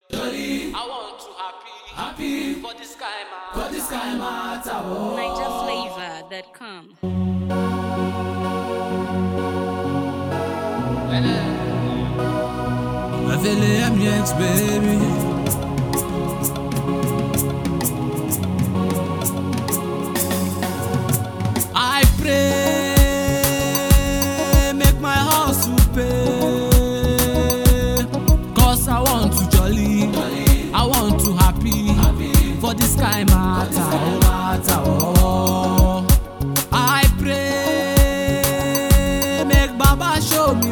Jolly, I want to happy, happy, for this guy man. for this kind matter. Oh. NigerFlavor.com. I feel it, I'm Yanks, baby. I pray, make my house to pay. Cause I want to jolly, I want to happy, for this kind matter, oh, matter, oh. I pray, make Baba show me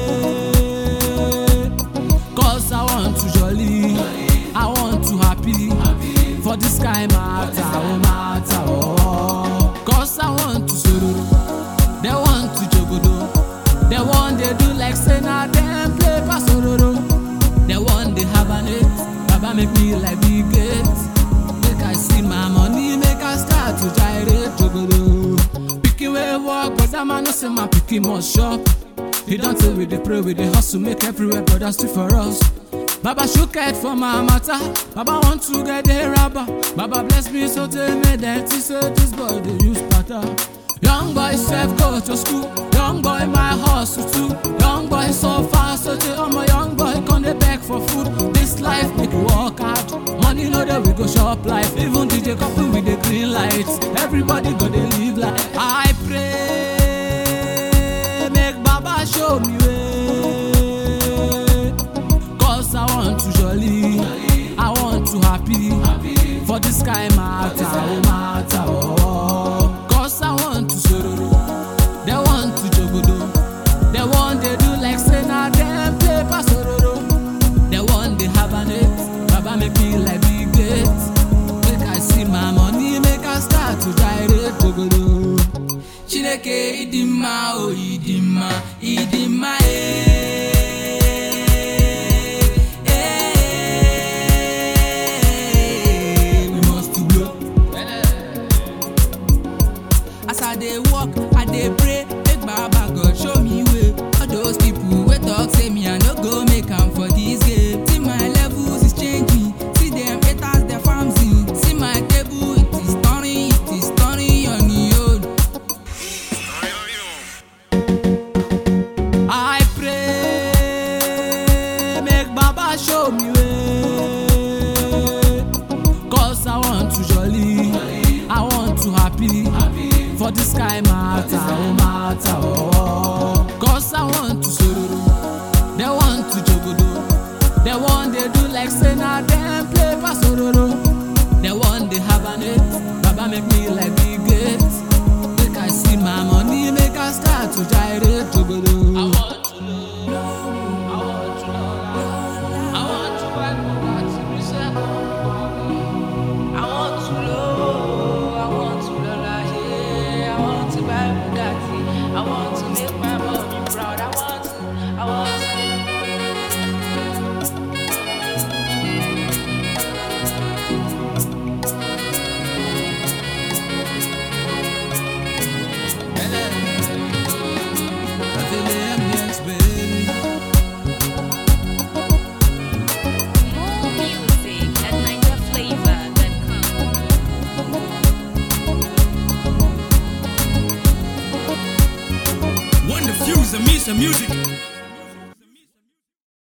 way. Cause I want to jolly, I want to happy, for this kind matter, oh matter, oh. Cause I want to sororo, they want to jogodo, they want they do like say na them play pass sororo, they want they have an it, Baba make me like big gate, make I see my money, make I start to gyrate jogodo. Pikin wey work, but that man no say my pikin must shop. He don't tell we dey pray, we dey hustle, make everywhere brothers do for us. Baba shook head for my matter. Baba want to get the rubber. Baba bless me so tell me that he say this boy dey use patter. Young boy self go to school. Young boy my hustle too. Young boy so fast so tell I'm a young boy come dey beg for food. This life make you work hard. Money no dey we go shop life. Even DJ couple with the green lights. Everybody go dey live life. I pray make Baba show me way. Cause I want to jolly, I want to happy, for this kind matter, oh matter, oh. Cause I want to sororo, they want to jogodo, they want they do like say na them play pass sororo, they want they have an it, Baba make me like big gate, make I see my money, make I start to gyrate jogodo. Chineke idima o idima idima eh we must to blow. As I dey walk, I dey pray, make Baba God show me way. All those people wey talk say me I no go make am for this game. See my levels is changing, see them haters dey farming. See my table it is turning, it is turning on the own. I pray, make Baba show me way. Cause I want to jolly, I want to happy, for this kind matter, oh matter, oh. Cause I want to sororo, they want to jogodo, they want they do like say na them play pass sororo, they want they have an it, Baba make me like big gate, make I see my money, make I start to gyrate jogodo. I want to know, I want to know, I want to buy Bugatti, me say, I want to low, I want to lola, yeah. I want to buy Bugatti. I want to make my mommy proud. I want to, I want to. I feel it, yes, baby. More music at NigerFlavor.com. When the fuse and me some music